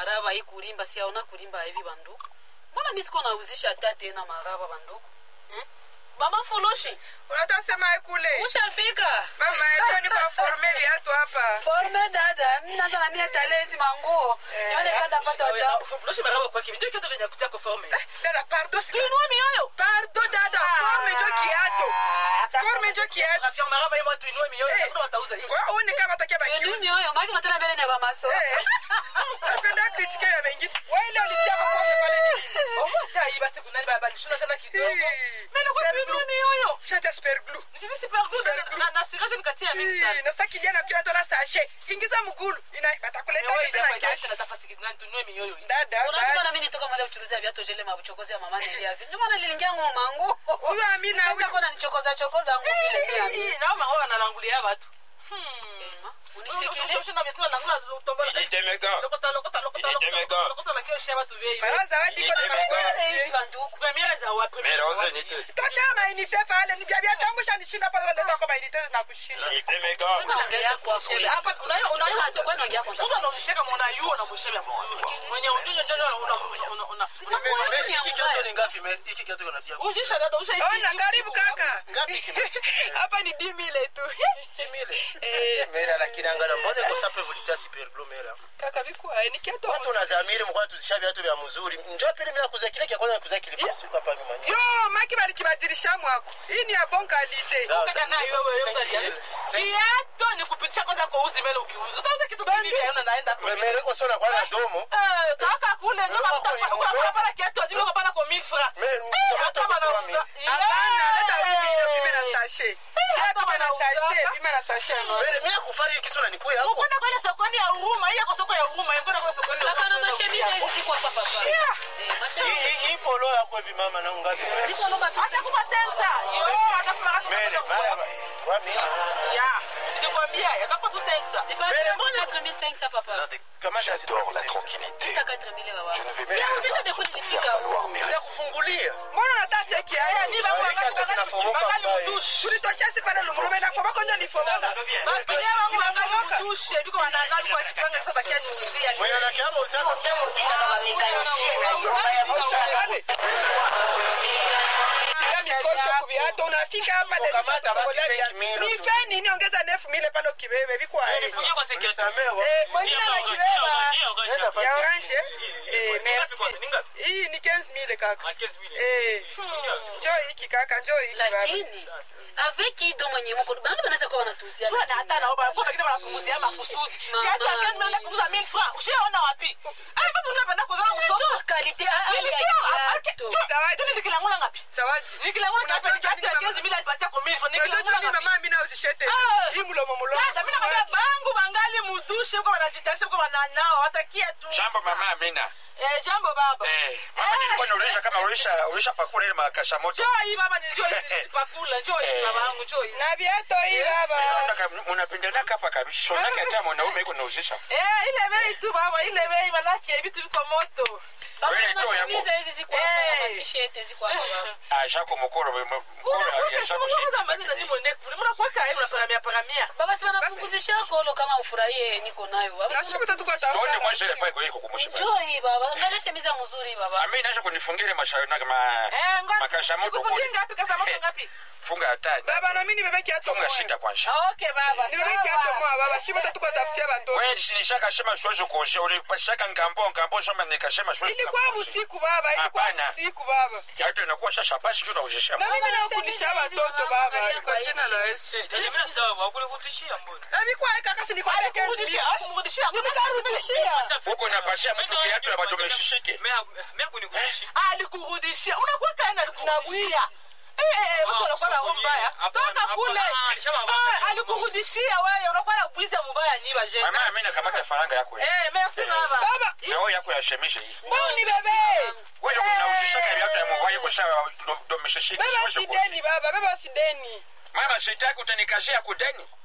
maraba hii kulimba siaona kulimba hivi banduku mbona mi siko nauzisha hata tena maraba banduku hmm? mama fulushi unatasema kule ushafika mama yetu ni kwa forme viatu hapa forme dada minaza na mie talezi manguo nione kanda pata wacha fuloshi maraba kwa kimi ndio kitu kwenye kutia kwa forme dada pardo si tuinua mioyo pardo dada forme jo kiato forme jo kiato rafiki maraba hiyo tuinue mioyo Eh. kuna watauza hiyo kwa one kama takia bakiuzi nini oyo maki unatena mbele ni bamaso Eh. napenda kritike ya wengine wale walitia kwa forme pale ni oh hata hii basi kuna baba nishuna tena kidogo Eh. mimi kwa Super tuinue glue. mioyo shata super glue nisisi super Super good glue. na na siraje nikatia mingi sana na sasa kijana kila tola sashe ingiza mgulu ina batakuleta wewe tena ndio kesho kwa nafasi kidogo tuinue mioyo hii dada unajua na basi. mimi nitoka mwale kuchuruzia viatu jele mabuchokozi ya mama nili yavi ndio maana niliingia ngo mangu huyo amina Sasa huyo kona nichokoza chokoza ngo vile ndio hii amini na mama wanalangulia watu Ema, unisikile Initemeka. Initemeka. mara zawadi iko na makwele hizi banduku Mera oze nite. tosha mainite pale ni vyavya tangu shanishinda pale leta kwa mainite na kushinda Initemeka. naongea kwa Meshi hiki kiatu ni ngapi? me- Hiki kiatu kinatia ona karibu kaka ngapi kime? hapa ni dimile tu Timile. Mera lakini angala mbona iko sape vulitia super glue mera. kaka vikwa ni kiatu Watu unazamiri mkwa tuzisha viatu vya mzuri. Njoo pili mimi kuza kile kia kwanza kuza kile suka hapa nyuma. yo maki balikibadilisha mwako hii ni ya bon kalite kiato ni kupitisha kwanza kwa uzi mbele ukiuza utauza kitu kivi vya yana naenda kwa Mera iko sona kwa na domo. Eh, toka kule nyuma tutapata kiatu azime kwa pana kwa milfra Mera hata wanauza hapana leta wimile pime na sashe hata pime na sashe wanauza pime na sashe no Mera mimi nakufari kisona nikuya hapo. ukwenda kwenda sokoni ya huruma hii yako soko ya huruma ukwenda kwenda sokoni ya kaka na mashemia hizi ziko hapa papa Shia. eh Hii mashemia hii- hii polo yako hivi mama na ngapi? ziko loba tu atakupa sensa yo atakupa Mera mara kwa mimi. ya nikwambia atakupa tu sensa Mbele, mbona- 4500 papa Kama J'adore la tranquillité. Sita 4000 baba Je ne vais Sasa pas kisha depo nilifika faire valoir huko mes Nitakufungulia. mbona unataka cheki Eh, haya ni bako Waweka wangali- hata kinafomoka wangali mbaya. mdushi. tulitosha si pale lumulume na fomo konja ni fomo Bakilia wangu wangali mdushe biko wanangali kwa chipanga sasa bakia niuzia Mwenye anakiama usema ya mikosho kuviato unafika hapa le- Ukamata basi Bolivia. fake milo. ni fe nini ongeza nefu mile pale ukibebe vikwa Nisamehe. Eh, mwingine anakibeba Nenda fasi. ya orange eh merci hii ni 15000 kaka eh njoo hiki kaka njoo hiki baba lakini avec ido mwenye mko bana banaweza kuwa wanatuzia Sio na hata naomba kwa wengine wanapunguzia makusudi. Mama. Kiatu ya kazi mnaenda kuuza 1000 francs. Ushaona wapi? Ah, bado unapenda kuuza msoko. Unajua quality hali ya kiatu. Zawadi. Tu nikilangula ngapi? zawadi Nikilangula ngapi? Unajua Kiatu ya nini kazi mimi nilipatia kwa 1000 francs. unajua Nikilangula nini ngapi? mama mimi na usishete Ah. hii mlomo mlomo Dada, mimi nakwambia bangu bangali mudushe kwa wanajitasha kwa wananao watakia tu. Jambo mama Amina. Eh, jambo baba. Eh, mama nilikuwa nauliza kama ulisha ulisha pakula ile makasha moto. Njoo hii baba nilijua hizi pakula. Njoo hii baba yangu, njoo hii. na viato hii baba Unapendelea hapa kabisa. Shonaka hata mwanaume iko nauzisha. Eh, ile bei tu baba, ile bei manake vitu viko moto. Baba Wewe na toa yako. mashimiza hizi ziko hapa na Eh. t-shirt ziko hapa baba. Ah, shako mkoro mkoro ya shako shi. Baba si wanapunguzisha kolo kama ufurahie niko nayo baba. na shibu tatu kwa Tuone tafuta kwanza ile pale iko kumusha. Njoo hii baba. Angalia shemiza mzuri baba. Amina acha kunifungia ile mashauri na ma makasha moto kule. Funga hatari. baba na mimi nibebe kiato Funga moja shida kwanza. nibebe kiato moja baba shibu tatu kwa tafutia watoto Wewe nishaka shema shwaje kuosha ule pashaka ngambo ngambo shamba nikashema shwaje. ilikuwa usiku baba ilikuwa Hapana. usiku baba Kiatu inakuwa shasha basi tu nauzisha. na mimi nakundisha watoto baba Angalia kwa kwa jina hizi la Yesu Nikurudishia. na vikwa kaka si nikwambia kesi nikarudishia Huko napashia mtu kiatu na bado umeshishike. alikurudishia unakuwa kaena alikurudishia Eh, eh, eh, mtu anakuwa na roho mbaya toka kule Eh, alikurudishia wewe unakuwa na bwizi ya mubaya ni baje Mama Amina kamata faranga yako. hii. eh merci baba baba Na wewe yako ya shemisha hii. mbona ni bebe Wewe unauzisha kiatu ya mwaye kwa sawa ndo umeshishika baba shwaje kuosha. sideni baba baba sideni Mama sitaki utanikashia kudeni.